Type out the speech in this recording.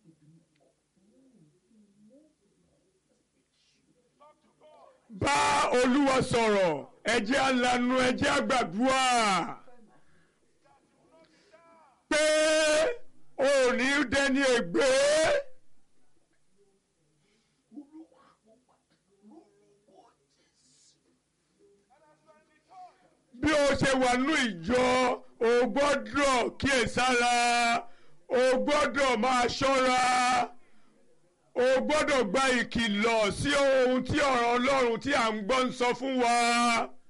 bá olúwa sọ̀rọ̀ ẹ jẹ́ á lanu ẹ jẹ́ á gbàdúrà pé o ò ní dẹni ègbé bí o ṣe wà nínú ìjọ o gbọ́dọ̀ kíyèsára o gbọ́dọ̀ máa ṣọ́ra o gbọ́dọ̀ gba ìkìlọ̀ sí ohun tí ọ̀rọ̀ ọlọ́run tí à ń gbọ́ ń sọ fún wa.